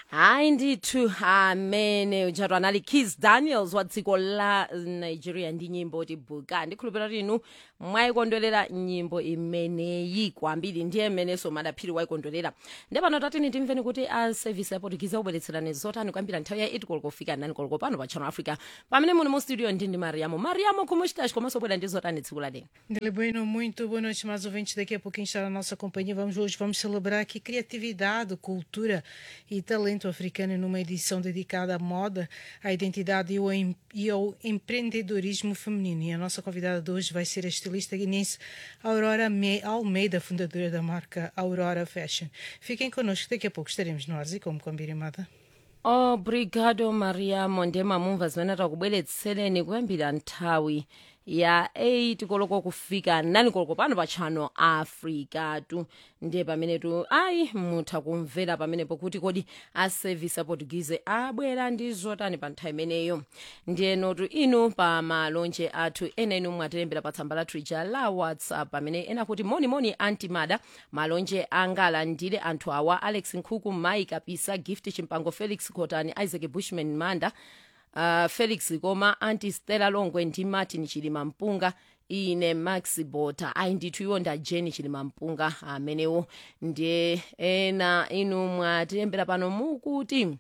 hayi ndithu amene utshatwa anali kis daniels wa dziko la nigeria ndi nyimbo tibuka ndikhulupira kuti inu mwayikondwerera nyimbo imeneyi kwambiri ndiye mmeneso madaphiri wayikondwerera ndi pano tatini timveni kuti a service ya portuguese akubweretserani zotani kwambiri nthawi ya 8 koloko kufika 9 koloko pano pa channel africa pamene muli mu studio ndi ndi mariamo mariamo kumuchitachi komanso bwera ndi zotani tsiku la lero Dele Bueno, muito boa noite, mais ouvintes. Daqui a pouquinho está na nossa companhia. Vamos hoje vamos celebrar aqui criatividade, cultura e talento africano numa edição dedicada à moda, à identidade e ao, em- e ao empreendedorismo feminino. E a nossa convidada de hoje vai ser a estilista guinense Aurora Me- Almeida, fundadora da marca Aurora Fashion. Fiquem connosco, daqui a pouco estaremos no ar e como combinado. obrigado mariamo ndemamumva zimene takubweretsereni kuyambira nthawi ya 8 koloko kufika 9 koloko pano pa channel africa tu ndiye pamene tu ayi mutha kumvera pamenepo kuti kodi a service a portuguese abwera ndi zotani pa nthawi imeneyo ndiyeno tu inu pa malonje athu ena inu mwatilembera pa tsamba lathu ija la whatsapp pamene ena kuti monimoni antimada malonje angala ndile anthu awa alex nkhuku mai kapisa gift chimpango felix cotani isaac bushman manda uh, felix koma anti stella longwe ndi martin chilima mpunga ine max bota ayi ndithu iwo nda jeni chilima mpunga amenewo ndiye ena inu mwatilembera pano mukuti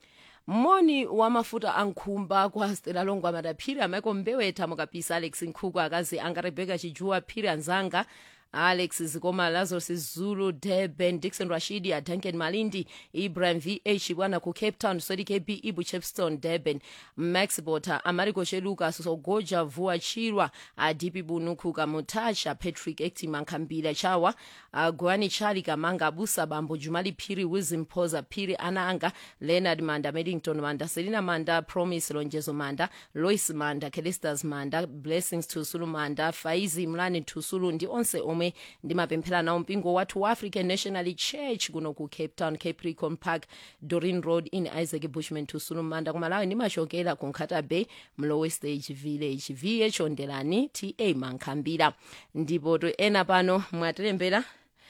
moni wa mafuta ankhumba kwa stela longwe amadaphiri amaiko mbewetha mukapisa alex nkhuku akazi anga rebeka chijuwa phiri anzanga alex zikoma lazarus zulu durban dixon rashidi adanken malindi ibrahim vh bwana ku cape town sodi kb ibu chepston durban max bota amariko cheluka sogoja vuwa chirwa adipi bunukhuka mutacha patrick ectima nkhambira chawa uh, gwani chali kamanga abusa bambo jumali phiri wilson phoza phiri ana anga leonard manda medington manda selina manda promise lonjezo manda lois manda kelistas manda blessings tusulu manda faizi mlani tusulu ndi onse omwe ndimapemphera nawo mpingo wathu wa african national church kuno ku cape town capricorn park dorin road in isaac bushman tusulu manda kumalawi ndimachokera ku nkhata bay mlowe stage village vh ondelani ta mankhambira ndipo to ena pano mwatilembera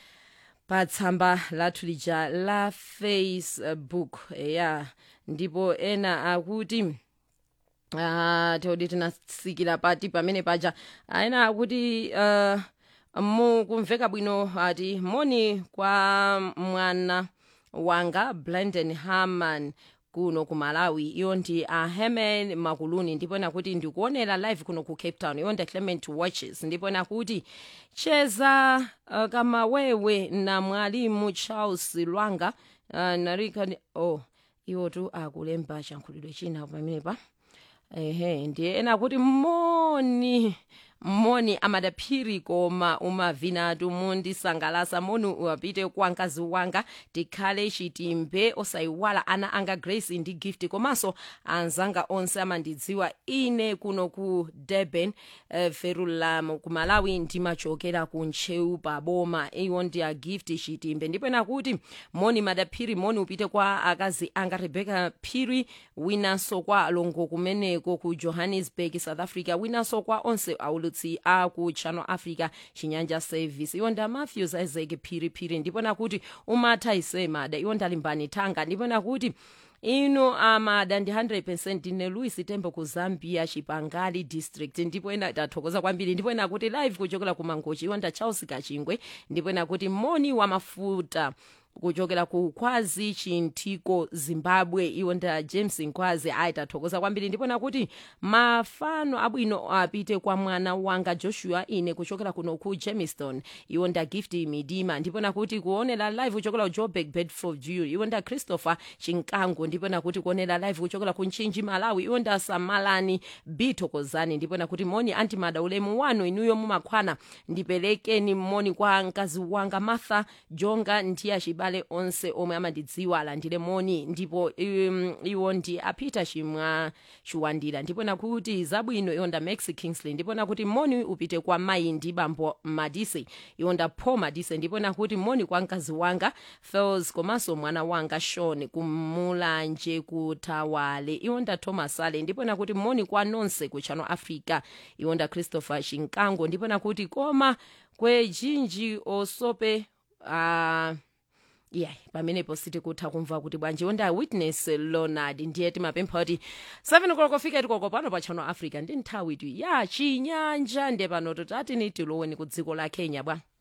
pa tsamba lathu lija la facebook ya ndipo ena akuti uh, teodi tinasikira pati pamene paja ena akuti uh, mukumveka bwino ati moni kwa mwana wanga blenden harman kuno ku malawi iyo ndi a uh, herman makuluni ndipo nakuti ndikuonera live kuno ku cape town iyo ndi clement watches ndipo nakuti cheza uh, kama wewe na mwalimu charles lwanga uh, narika oh iwo tu akulemba chankhulidwe china pamenepa ehe ndiye ena kuti moni moni amadaphiri koma umavinatu mundisangalasa moni uwapite kwa mkazi wanga tikhale chitimbe osayiwala ana anga grace ndi gift komanso anzanga onse amandidziwa ine kuno ku durban uh, verulam ku malawi ndimachokera ku ntcheu pa boma iwo ndi a gift chitimbe ndipo ena kuti moni madaphiri moni upite kwa akazi anga rebecca phiri winanso kwa alongo kumeneko ku johannesburg south africa winanso kwa onse aulutsi aku channel africa chinyanja service iwo nda matthews isaac phiriphiri ndipo nakuti umatha isemada iwo ndalimbani thanga ndipo nakuti ino amada ndi 100 ndine louis tembo ku zambia chipangali district ndipo ena tathokoza kwambiri ndipo ena kuti live kuchokera ku mangochi iwo nda charles kachingwe ndipo ena kuti moni wa mafuta kuchokera ku khwazi chinthiko zimbabwe iwo nda james nkhwazi ayi tathokoza kwambiri ndipo nakuti mafano abwino apite kwa mwana wanga joshua ine kuchokera kuno ku jamestown iwo nda gift midima ndipo nakuti kuonera live kuchokera ku joburg bedford view iwo nda christopher chinkango ndipo nakuti kuonera live kuchokera ku nchinji malawi iwo nda samalani bithokozani ndipo nakuti moni antimada ulemu wanu inuyo mumakhwana ndiperekeni moni kwa mkazi wanga martha jonga ndiye achibale onse omwe amandidziwa alandire moni ndipo um, iwo ndi apita chimwa chiwandira ndipo nakuti zabwino iwo nda max kingsley ndipo nakuti moni upite kwa mayi ndi bambo madise iwo nda paul madise ndipo nakuti moni kwa mkazi wanga fels komanso mwana wanga shon kumulanje kutawale iwo nda thomas ale ndipo nakuti moni kwa nonse ku channel africa iwo nda christopher chinkango ndipo nakuti koma kwejinji osope uh, yeah pamenepo sitikutha kumva kuti bwanji onda witness lonard ndiye timapempha kuti 7 koloko fika tikoko pano pa channel africa ndi nthawi tu ya chinyanja ndiye pano toti atini tiloweni ku dziko la kenya bwa